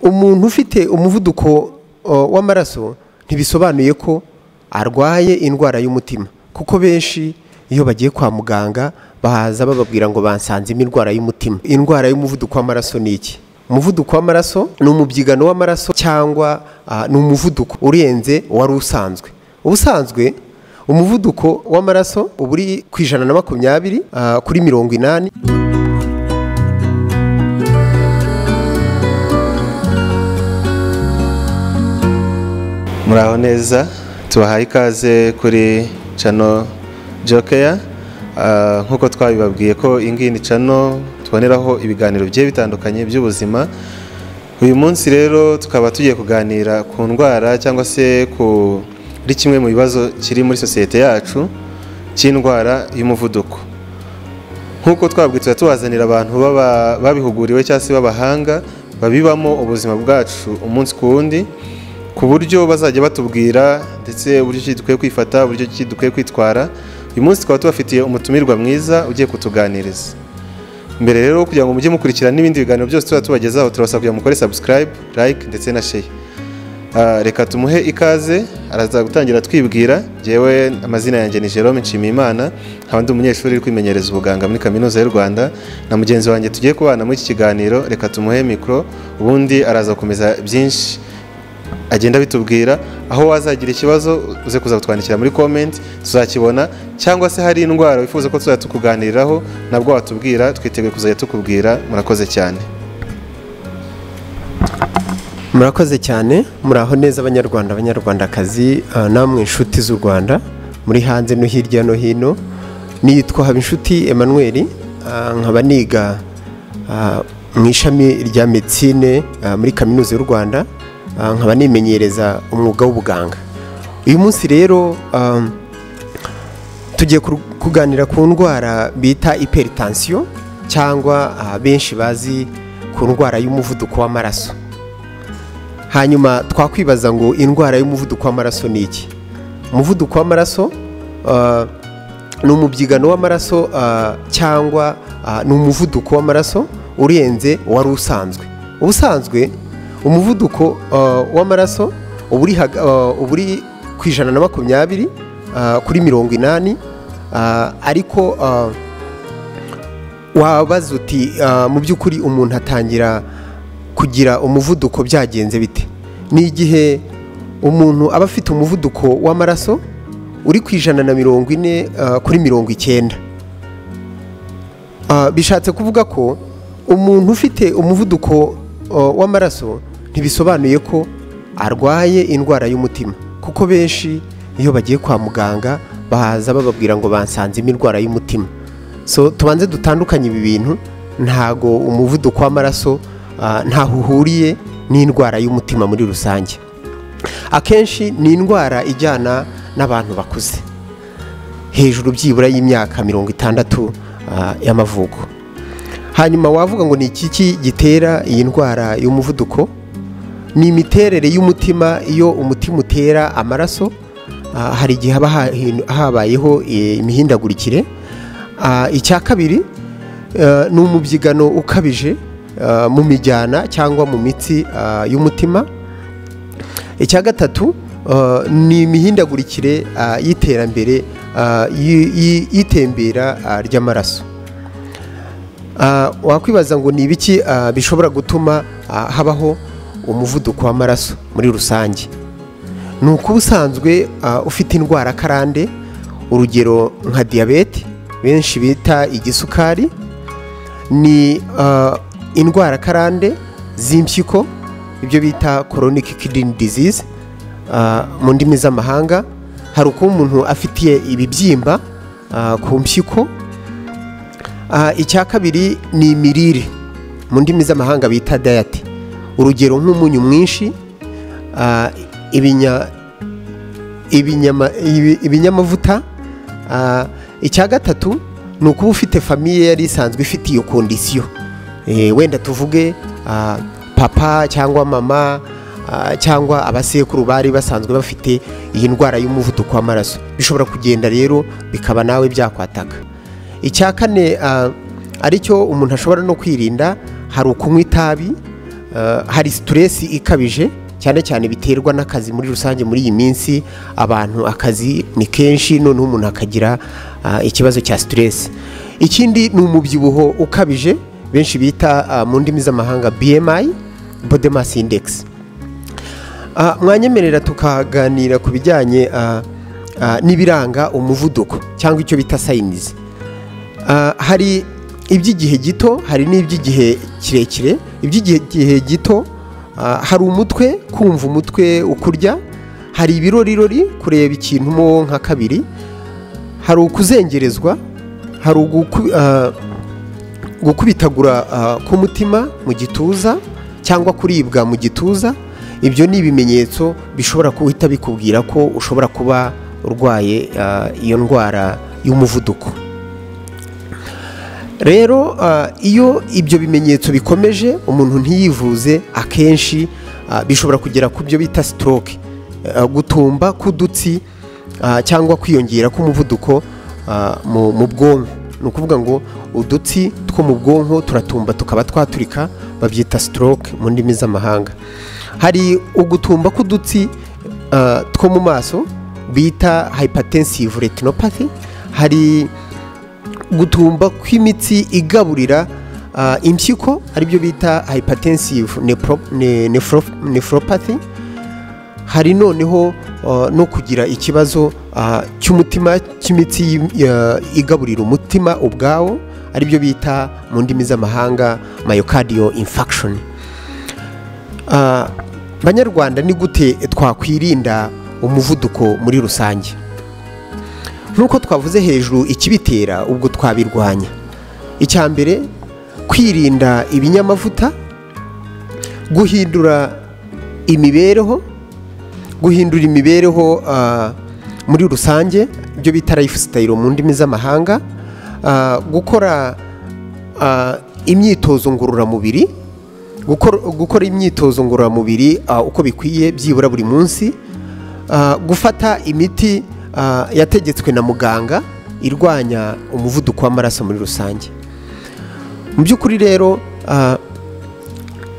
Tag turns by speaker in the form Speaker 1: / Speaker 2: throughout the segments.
Speaker 1: umuntu ufite umuvuduko uh, w'amaraso ntibisobanuye ko arwaye indwara y'umutima kuko benshi iyo bagiye kwa muganga bahaza bababwira ngo bansanzemo indwara y'umutima indwara y'umuvuduko w'amaraso ni iki umuvuduko w'amaraso ni umubyigano w'amaraso cyangwa uh, ni umuvuduko urenze wari usanzwe ubusanzwe umuvuduko w'amaraso uba uri ku ijana na makumyabiri uh, kuri mirongo inani
Speaker 2: muraho neza tubahaye ikaze kuri cano jokeya nk'uko twabibabwiye ko ingiyi ni cano tuboneraho ibiganiro bigiye bitandukanye by'ubuzima uyu munsi rero tukaba tugiye kuganira ku ndwara cyangwa se kuri kimwe mu bibazo kiri muri sosiyete yacu cy'indwara y'umuvuduko nk'uko twabwiye tuba tubazanira abantu babihuguriwe cyangwa se b'abahanga babibamo ubuzima bwacu umunsi ku wundi ku buryo bazajya batubwira ndetse uburyo ki dukwiye kwifata uburyo ki dukwiye kwitwara uyu munsi tukaba tubafitiye umutumirwa mwiza ugiye kutuganiriza mbere rero kugira ngo mujye mukurikira n'ibindi biganiro byose tuba tubagezaho turabasaba kugira ngo mukore subscribe like ndetse na share reka tumuhe ikaze araza gutangira twibwira ngewe amazina yanjye ni Jerome Nshimiyimana nkaba ndi umunyeshuri uri kwimenyereza ubuganga muri kaminuza y'u Rwanda na mugenzi wanjye tugiye kubana muri iki kiganiro reka tumuhe mikoro ubundi araza gukomeza byinshi agenda bitubwira aho wazagira ikibazo uze kuza kutwandikira muri komenti tuzakibona cyangwa se hari indwara wifuza ko tuzajya tukuganiriraho nabwo watubwira twiteguye kuzajya tukubwira murakoze cyane
Speaker 1: murakoze cyane muraho neza abanyarwanda abanyarwandakazi namwe inshuti z'u rwanda muri hanze no hirya no hino nitwa habinshuti emmanuel nkaba niga mu ishami rya medicine muri kaminuza y'u rwanda nkaba nimenyereza umwuga w'ubuganga uyu munsi rero tugiye kuganira ku ndwara bita iperitansiyo cyangwa benshi bazi ku ndwara y'umuvuduko w'amaraso hanyuma twakwibaza ngo indwara y'umuvuduko w'amaraso ni iki umuvuduko w'amaraso ni umubyigano w'amaraso cyangwa ni umuvuduko w'amaraso urenze wari usanzwe ubusanzwe umuvuduko w'amaraso uba uri ku ijana na makumyabiri kuri mirongo inani ariko wabaza uti mu by'ukuri umuntu atangira kugira umuvuduko byagenze bite ni igihe umuntu aba afite umuvuduko w'amaraso uri ku ijana na mirongo ine kuri mirongo icyenda bishatse kuvuga ko umuntu ufite umuvuduko w'amaraso ntibisobanuye ko arwaye indwara y'umutima kuko benshi iyo bagiye kwa muganga bahaza bababwira ngo bansanzemo indwara y'umutima so tubanze dutandukanye ibi bintu ntago umuvuduko w'amaraso ntaho uhuriye n'indwara y'umutima muri rusange akenshi ni indwara ijyana n'abantu bakuze hejuru byibura y'imyaka mirongo itandatu y'amavuko hanyuma wavuga ngo ni iki gitera iyi ndwara y'umuvuduko ni imiterere y'umutima iyo umutima utera amaraso hari igihe haba habayeho imihindagurikire icya kabiri ni umubyigano ukabije mu mijyana cyangwa mu mitsi y'umutima icya gatatu ni imihindagurikire y'iterambere y'itembera ry'amaraso wakwibaza ngo ni ibiki bishobora gutuma habaho umuvuduko w'amaraso muri rusange ni uko ubusanzwe ufite indwara karande urugero nka diyabete benshi bita igisukari ni indwara karande z'impyiko ibyo bita koronike kidini dizize mu ndimi z'amahanga hari uko umuntu afitiye ibibyimba ku mpyiko icya kabiri ni imirire mu ndimi z'amahanga bita dayate urugero nk'umunyu mwinshi ibinyamavuta icya gatatu ni ukuba ufite famiye yari isanzwe ifite iyo kondisiyo wenda tuvuge papa cyangwa mama cyangwa abasekuru bari basanzwe bafite iyi ndwara y'umuvuduko w'amaraso bishobora kugenda rero bikaba nawe byakwataka icya kane aricyo umuntu ashobora no kwirinda hari ukunywa itabi eh, hari siteresi ikabije cyane cyane biterwa n'akazi muri rusange muri iyi minsi abantu akazi ni kenshi noneho umuntu akagira ah, ikibazo cya siteresi ikindi ni umubyibuho ukabije benshi bita ah, mu ndimi z'amahanga bmi body mass index Ah, mwanyemerera tukaganira ku bijyanye ah, ah, n'ibiranga umuvuduko cyangwa icyo bita sayinizi Ah, hari iby'igihe gito hari n'iby'igihe kirekire iby'igihe gihe gito ah, hari umutwe kumva umutwe ukurya hari ibirorirori kureba ikintu mo nka kabiri hari ukuzengerezwa hari uguku- ah, gukubitagura ah, k'umutima mu gituza cyangwa kuribwa mu gituza ibyo ni ibimenyetso bishobora guhita bikubwira ko ushobora kuba urwaye ah, iyo ndwara y'umuvuduko rero ah, iyo ibyo bimenyetso bikomeje umuntu ntiyivuze akenshi ah, bishobora kugera ku byo bita stroke Ah, gutumba k'udutsi ah, cyangwa kwiyongera k'umuvuduko ah, mu mu bwonko ni ukuvuga ngo udutsi two mu bwonko turatumba tukaba twaturika babyita stroke mu ndimi z'amahanga hari ugutumba k'udutsi ah, two mu maso bita hypertensive retinopathy hari gutumba kw'imitsi igaburira ah, impyiko aribyo bita hypertensive nepro- ne- nephro- nephropathy hari noneho ah, no kugira ikibazo ah, cy'umutima cy'imitsi y'im- ya- igaburira umutima ubwawo aribyo bita mu ndimi z'amahanga myocardial infarction Ah, banyarwanda ni gute twakwirinda umuvuduko muri rusange nk'uko twavuze hejuru ikibitera ubwo twabirwanya icya mbere kwirinda ibinyamavuta guhindura imibereho guhindura imibereho ah, muri rusange ibyo bita lifestyle mu ndimi z'amahanga ah, gukora ah, imyitozo ngororamubiri gukora gukora imyitozo ngororamubiri ah, uko bikwiye byibura buri munsi Ah, gufata imiti ah, yategetswe na muganga irwanya umuvuduko w'amaraso muri rusange mu by'ukuri rero ah,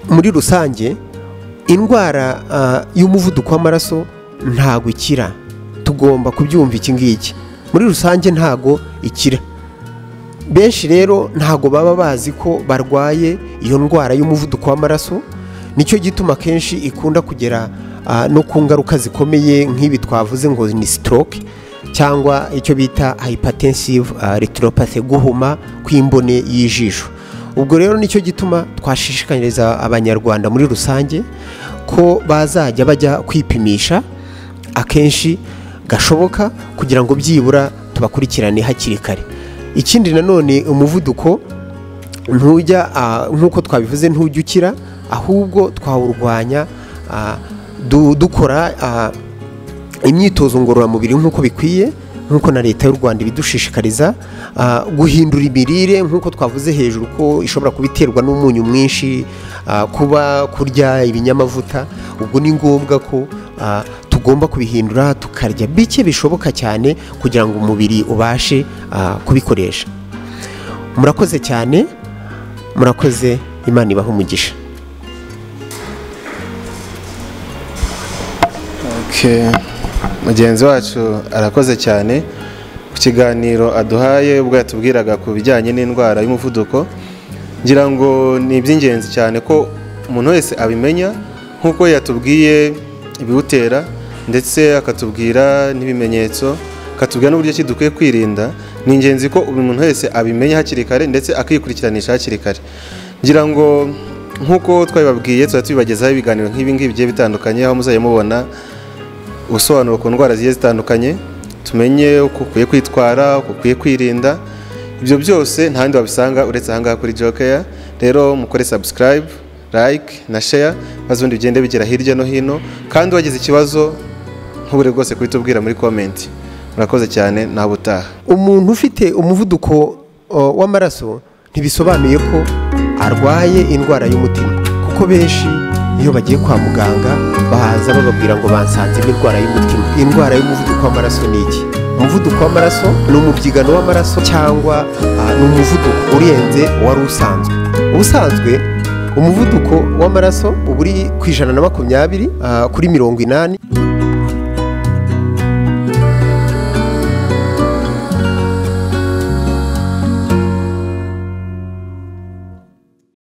Speaker 1: muri rusange indwara ah, y'umuvuduko w'amaraso ntago ikira tugomba kubyumva iki ngiki muri rusange ntago ikira benshi rero ntago baba bazi ko barwaye iyo ndwara y'umuvuduko w'amaraso nicyo gituma akenshi ikunda kugera ah, no ku ngaruka zikomeye nk'ibi twavuze ngo ni stroke cyangwa icyo bita hypertensive ah, retinopathy guhuma kw'imbone y'ijisho ubwo rero nicyo gituma twashishikariza abanyarwanda muri rusange ko bazajya bajya kwipimisha akenshi gashoboka kugira ngo byibura tubakurikirane hakiri kare ikindi nanone umuvuduko ntujya ah, nk'uko twabivuze ntujya ukira ahubwo twawurwanya ah, du- dukora ah, imyitozo ngororamubiri nk'uko bikwiye nk'uko na leta y'u rwanda ibidushishikariza ah, guhindura imirire nk'uko twavuze hejuru ko ishobora kuba iterwa n'umunyu mwinshi ah, kuba kurya ibinyamavuta ubwo ni ngombwa ko ah, tugomba kubihindura tukarya bike bishoboka cyane kugira ngo umubiri ubashe ah, kubikoresha murakoze cyane murakoze imana ibahe umugisha
Speaker 2: Okay. mugenzi wacu arakoze cyane ku kiganiro aduhaye ubwo yatubwiraga ku bijyanye n'indwara y'umuvuduko ngira ngo ni iby'ingenzi cyane ko umuntu wese abimenya nk'uko yatubwiye ibiwutera ndetse akatubwira n'ibimenyetso akatubwira n'uburyo ki dukwiye kwirinda ni ingenzi ko buri muntu wese abimenya hakiri kare ndetse akikurikiranisha hakiri kare ngira ngo nk'uko twabibabwiye tuba tubibagezaho ibiganiro nk'ibi ngibi bigiye bitandukanye aho muzajya mubona ubusobanuro ku ndwara zigiye zitandukanye tumenye uko ukwiye kwitwara uko ukwiye kwirinda ibyo byose nta handi wabisanga uretse ahangaha kuri jokeya rero mukore subscribe like na share maze ubundi bigende bigera hirya no hino kandi wagize ikibazo nk'ubure rwose kuhita ubwira muri comment murakoze cyane nawe utaha
Speaker 1: umuntu ufite umuvuduko uh, w'amaraso ntibisobanuye ko arwaye indwara y'umutima kuko benshi iyo bagiye kwa muganga bahaza bababwira ngo bansanzemo indwara y'umutima indwara y'umuvuduko w'amaraso ni iki umuvuduko w'amaraso ni umubyigano w'amaraso cyangwa uh, ni umuvuduko urenze wari usanzwe ubusanzwe umuvuduko w'amaraso uba uri ku ijana na makumyabiri ah, kuri mirongo inani